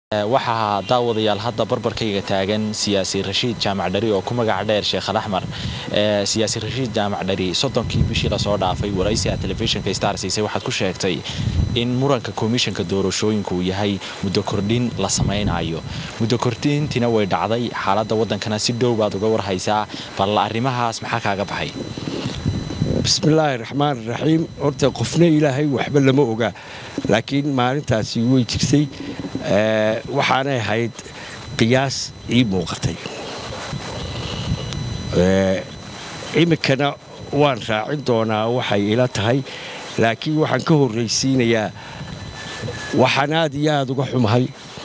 waxaa daawadayaal hadda barbarkayga taagan siyaasi rashiid jaamac dhari oo ku magac dheer sheekh alaxmar siyaasi rashiid jaamac dhari soddonkii bishii lasoo dhaafay waraysi aad telefishinka star siisay waxaad ku sheegtay in muranka komishanka doorashooyinku uu yahay muddo kordhin la samaynayo muddo kordhintiina way dhacday xaaladda waddankana si dhow baad uga warhaysaa bal arrimahaas maxaa kaaga baxay bismillaahi raxmaan raxiim horta qofna ilaahay waxba lama oga laakiin maalintaasi way jirtay waxaanay ahayd qiyaas ii muuqatay iminkana waan raacin doonaa waxay ila tahay laakiin waxaan ka horraysiinayaa waxaan aad iyo aad uga xumahay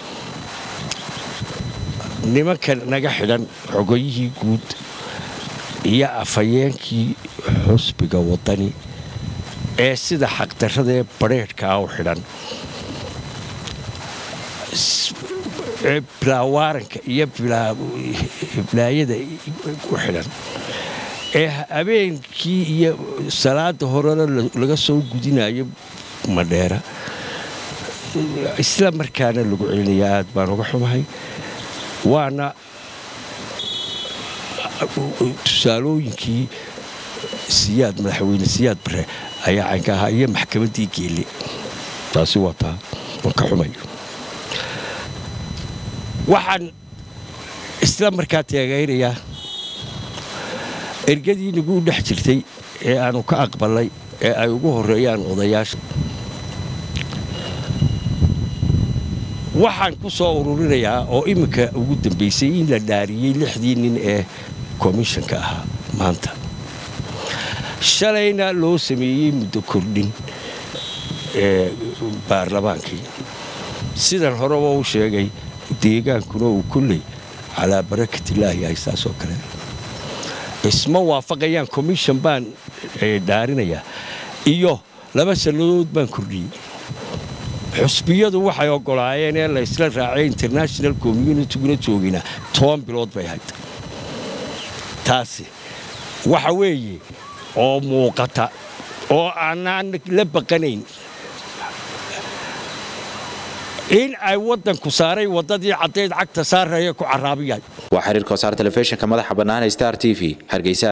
nimanka naga xidhan xogoyihii guud iyo afhayeenkii xusbiga waddani ee sida xaqdarradaee badrheedhkaa u xidhan ee bilaawaaranka iyo bilaayada ku xidhan ee habeenkii iyo salaada horena laga soo gudinayo madheera isla markaana lagu celinaya aad baan uga xumahay waana tusaalooyinkii siyaad madaxweyne siyaad bare ayaa caynka ahaa iyo maxkamaddii geelle taasi waa taa waan ka xumay waxaan isla markaa teegaynayaa ergadii nagu dhex jirtay ee aanu ka aqbalnay ee ay ugu horreeyaan odayaasha waxaan ku soo ururinayaa oo iminka ugu dambaysay in la dhaariyey lixdii nin ee komishanka ahaa maanta shalayna loo sameeyey muddo kordhin ee baarlamaankii sidan horeba u sheegay deegaankuna uu kolley calaa barakatillaahi ay saasoo kale isma waafaqayaan commission baan dhaarinayaa iyo laba sannadood baan kordhiyey xusbiyadu waxay oggolaayeen ee la ysla raacay international communityguna joogina toban bilood bay ahayd taasi waxa weeye oo muuqata oo aanaan la baqanayn in ay waddanku saaray waddadii caddayd cagta saaraya ku caraabiyahay waa xiriirka wasaar telefishinka madaxa bannaan ee star t v hargeysa